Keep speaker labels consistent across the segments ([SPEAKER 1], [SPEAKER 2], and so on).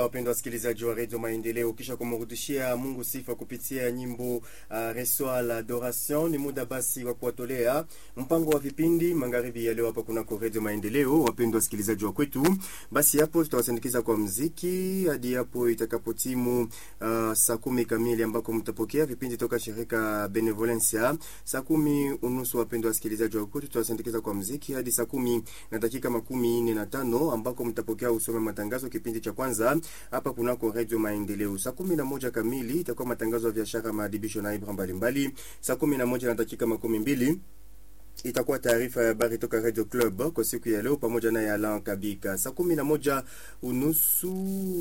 [SPEAKER 1] wapendwa wasikilizaji wa redio Maendeleo, kisha kumrudishia Mungu sifa kupitia nyimbo uh, Resoir l'Adoration, ni muda basi wa kuwatolea mpango wa vipindi magharibi ya leo hapa kunako redio Maendeleo. Wapendwa wasikilizaji wa kwetu, basi hapo tutawasindikiza kwa mziki hadi hapo itakapotimu uh, saa kumi kamili ambako mtapokea vipindi toka shirika Benevolencia. Saa kumi unusu, wapendwa wasikilizaji wa kwetu, tutawasindikiza kwa mziki hadi saa kumi na dakika makumi nne na tano ambako mtapokea usome matangazo kipindi cha kwanza hapa kunako redio Maendeleo. Saa kumi na moja kamili itakuwa matangazo ya biashara, maadibisho na ibra mbalimbali. Saa kumi na moja na dakika makumi mbili itakuwa taarifa ya habari toka Radio Club kwa siku ya leo pamoja na Alan Kabika. Saa kumi na moja unusu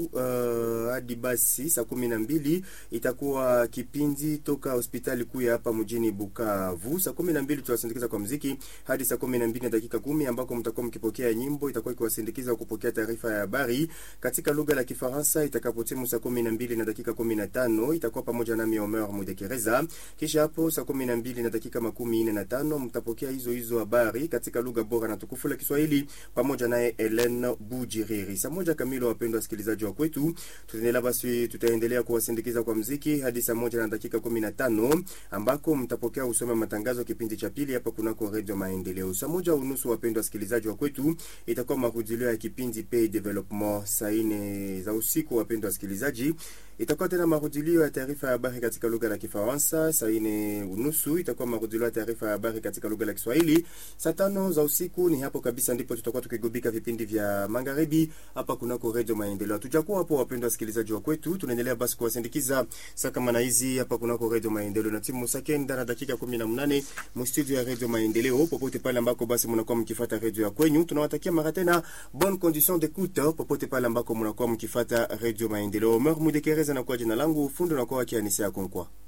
[SPEAKER 1] uh, hadi basi saa kumi na mbili itakuwa kipindi toka hospitali kuu ya hapa mjini Bukavu. Saa kumi na mbili tutawasindikiza kwa mziki hadi saa kumi na mbili na dakika kumi ambako mtakuwa mkipokea nyimbo itakuwa ikiwasindikiza kupokea taarifa ya habari katika lugha la Kifaransa. Itakapotimu saa kumi na mbili na dakika kumi na tano itakuwa pamoja nami Omer Mudekereza. Kisha hapo saa kumi na mbili na dakika makumi nne na tano mtapokea hizo hizo habari katika lugha bora na tukufu la Kiswahili pamoja naye Helen Bujiriri. Saa moja kamili, wapendwa wasikilizaji wa kwetu, tutaendelea basi, tutaendelea kuwasindikiza kwa mziki hadi saa moja na dakika kumi na tano ambako mtapokea usome matangazo kipindi cha pili hapa kunako Radio Maendeleo. Saa moja unusu, wapendwa wasikilizaji wa kwetu, itakuwa marudilio ya kipindi Pay Development saa nne za usiku. Wapendwa wasikilizaji itakuwa tena marudilio ya taarifa ya habari katika lugha la Kifaransa. Saa ine unusu itakuwa marudilio ya taarifa ya habari katika lugha la Kiswahili. Saa tano za usiku ni hapo kabisa ndipo tutakuwa tukigubika vipindi vya magharibi hapa kunako Radio Maendeleo. Tujakuwa hapo, wapendwa wasikilizaji wa kwetu, tunaendelea basi kuwasindikiza saa kama na hizi hapa kunako Radio Maendeleo na timu sakenda na dakika 18 mu studio ya Radio Maendeleo, popote pale ambako basi mnakuwa mkifuata radio ya kwenyu, tunawatakia mara tena bonne condition d'écoute popote pale ambako mnakuwa mkifuata Radio Maendeleo. Omer Mudekereza na kwa jina langu fundo na kwa kianisa ya konkwa